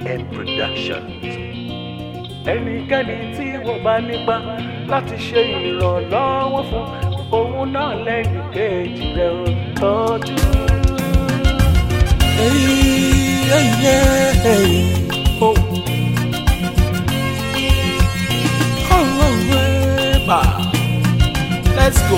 EN Productions. ẹnikẹ́ni tí wọ́n bá nípa láti ṣe ìrànlọ́wọ́ fún òun náà lẹ́yìn kejì rẹ̀ ń tọ́jú. Let's go.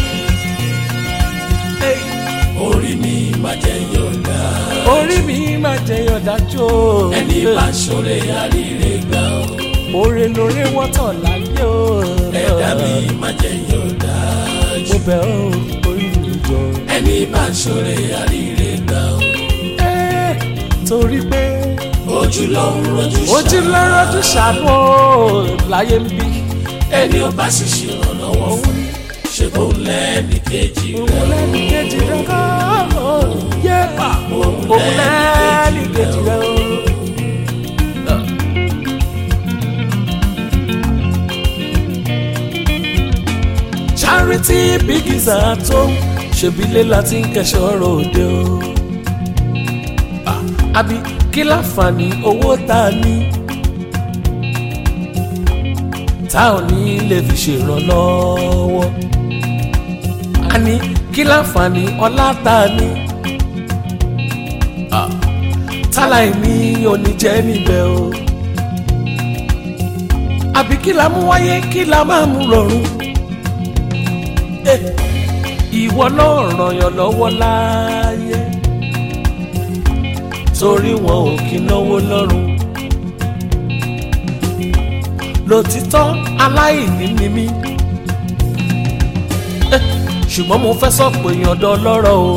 Hey. orí mi máa jẹ yọ̀dá orí mi máa jẹyọ dájú o. ẹni bá ṣọlẹ̀ àríre gbà ó oore lóore wọ́tọ̀ láyé o. ẹ̀dá mi máa jẹ yọ̀dá mo bẹ̀ ọ́ orí mi jọ. ẹni bá ṣọlẹ̀ àríre gbà ó Ẹ́, torí pé ojú ló ń rojú ojú ṣá lọ́rọ̀ tó ṣàánú o láyé ń bí. ẹni ó bá sì ṣe ìrànlọ́wọ́ fún ṣe kó lẹ́ẹ̀mí kejì rẹ̀ òun lẹ́nu kejì rẹ̀ kọ́ yé pa òun lẹ́nu kejì rẹ̀ o. charity begins at home ṣèbílé láti ń kẹ́sọ̀ ọ̀rọ̀ òde o. Ah, àbí kí láǹfààní owó tá a ní tá ò ní lè fi ṣèrànlọ́wọ́. a ní kí láǹfààní ọlá tá a ní Ah, táláì ní oníjẹ́ níbẹ̀ o. àbí kí la mú wáyé kí la máa mú rọrùn. Eh, ìwọ náà ràn yàn lọ́wọ́ láàyè torí wọn ò kí náwó lọ́rùn lòtítọ́ aláìní ni mí Eh, ṣùgbọ́n mo fẹ́ sọ pé èèyàn dán lọ́rọ̀ o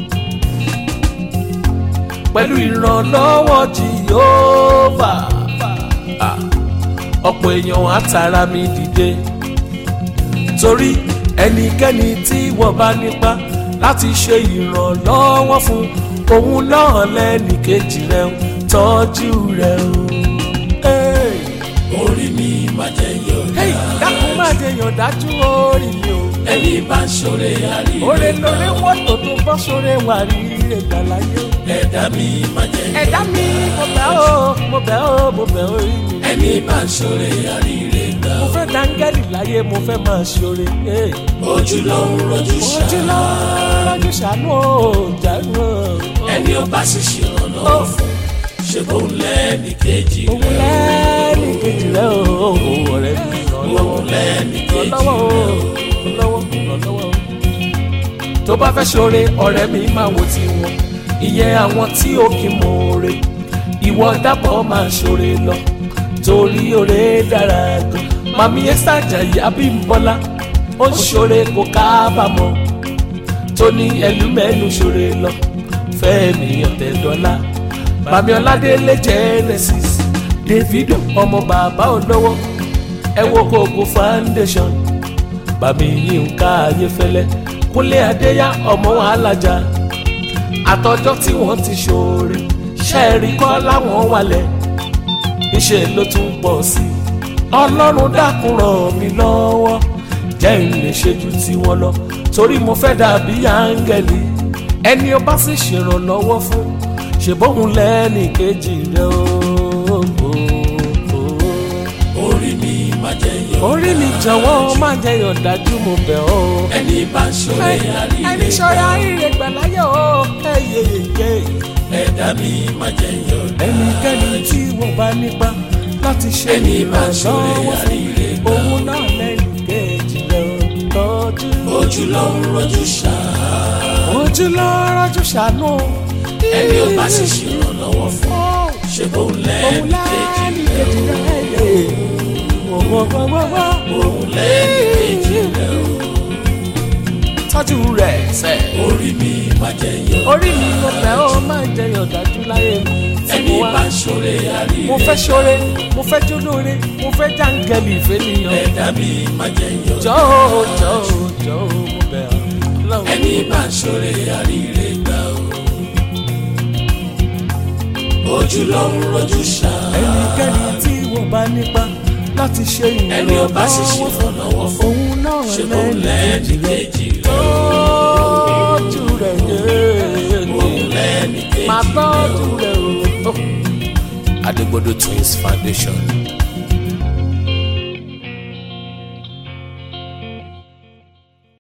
pẹ̀lú ìrànlọ́wọ́ jìyóòbá Ah, ọ̀pọ̀ èèyàn á tara mi dìde torí ẹnikẹ́ni tí wọ́n bá nípa láti ṣe ìrànlọ́wọ́ fún òun náà lẹ́nì kejì rẹ̀ ń tọ́jú rẹ̀ o. Hey, orí mi máa jẹ yọ̀dá hey, dákun má jẹ yàn dájú orí mi o. ẹni bá ṣọlẹ̀ àríre Oore gbà lóore ó wọ́tò tó bọ́ sóre wà rí ẹ̀dá láyé. ẹ̀dá mi máa jẹ Ẹ̀dá mi mo bẹ̀ ọ́ mo bẹ̀ ọ́ mo bẹ̀ ọ́ orí mi. ẹni bá ṣọlẹ̀ àríre gbà Mo ó fẹ́ dáńgẹ́lì láyé mo fẹ́ máa ṣoore. Hey. ojú ló ń rojú ṣá Ojú lọ́rọ̀ ṣàánú o, jàánú o. ẹni ó bá sì ṣe ìrànlọ́wọ́ fún ṣe kó lẹ́ẹ̀mí kejì òun rẹ̀ lẹ́ẹ̀ni kejì rẹ̀ o ọ̀rẹ́ mi ràn lọ́wọ́ òun lẹ́ẹ̀mí ràn kejì lọ́wọ́ o rẹ̀ ràn lọ́wọ́ ràn lọ́wọ́ o. tó bá fẹ́ ṣoore ọ̀rẹ́ mi máa wo ti wọn ìyẹn àwọn tí ó kì í mọ oore ìwọ dábọ̀ máa ṣoore lọ torí oore dára gan màmí ẹ́sà Àjàyí Abímbọ́lá ó ń ṣoore kò kábàámọ̀ tó ní ẹlúmẹ́nu ṣoore lọ Fẹ́mi Ọ̀tẹ̀dọ́lá bàmí Ọládélé Genesis Davido ọmọ bàbá olówó ẹ wo Koko foundation bàmí Yínká Ayéfẹ́lẹ́ Kúnlé Adéyá ọmọ alájà àtọjọ́ tí wọ́n ti ṣoore ṣẹ́ẹ̀rí kọ́ láwọn wálẹ̀ níṣẹ́ ló tún pọ̀ sí i ọlọ́run dákun ràn mí lọ́wọ́ jẹ́ n lè ṣe ju tiwọn lọ torí mo fẹ́ dàbí áńgẹ́lì ẹni ó bá sì ṣèrànlọ́wọ́ fún ṣèbóhun lẹ́nì kejì rẹ̀ o. orí mi máa jẹ yọ̀dá orí mi jọ̀wọ́ má jẹ́ yọ̀dájú mo bẹ̀ ọ́. ẹni bá ṣọlẹ̀ àríre ẹni gbà ṣọ́ra ó ire gbàláyé o. ẹyẹyẹ ẹ̀dá mi máa jẹ yọ̀dá ẹnikẹ́ni tí wọ́n bá nípa láti ṣe Ẹni bá ṣoore ìrànlọ́wọ́ fún àríre gbà ó. òun náà lẹ́yìn kejì rẹ̀ o. tọ́jú ojú ló ń rojú ṣá ojú lọ́rọ̀ jù ṣàánú. ẹni ó bá sì ṣe ìrànlọ́wọ́ fún ṣe kó òun lẹ́ẹ̀mí kejì lẹ́yìn rẹ̀ kejì rẹ̀ yé. wọ́wọ́wọ́wọ́ òun lẹ́ẹ̀mí kejì rẹ̀ o tọ́jú rẹ̀ sẹ́. orí mi máa jẹ yọ̀dá orí mi mo fẹ́ ó máa ń jẹyàn dájú láyé mi. tí ẹni mo wá. bá ṣọlẹ̀ àríre mo fẹ́ ṣoore mo fẹ́ jólóore mo fẹ́ jáǹgẹ̀lì ìfẹ́nìyàn. ẹ̀dá mi máa jẹ yọ̀dá jọ̀ọ́ jọ̀ọ́ jọ̀ọ́ mo bẹ̀ ọ́. lọ́wọ́. ẹni bá ṣọlẹ̀ àríre gbà ó ojú ló ń rojú ṣá ẹnikẹ́ni tí wọ́n bá nípa láti ṣe ẹni ó bá sì ṣe ìrànlọ́wọ́ ìrànlọ́wọ́ fún òun náà ṣe kó lẹ́ẹ̀mí kejì rẹ̀ tọ́jú rẹ̀ yé òun lẹ́ẹ̀mí kejì máa tọ́jú rẹ̀ o. Adegbodo Twins Foundation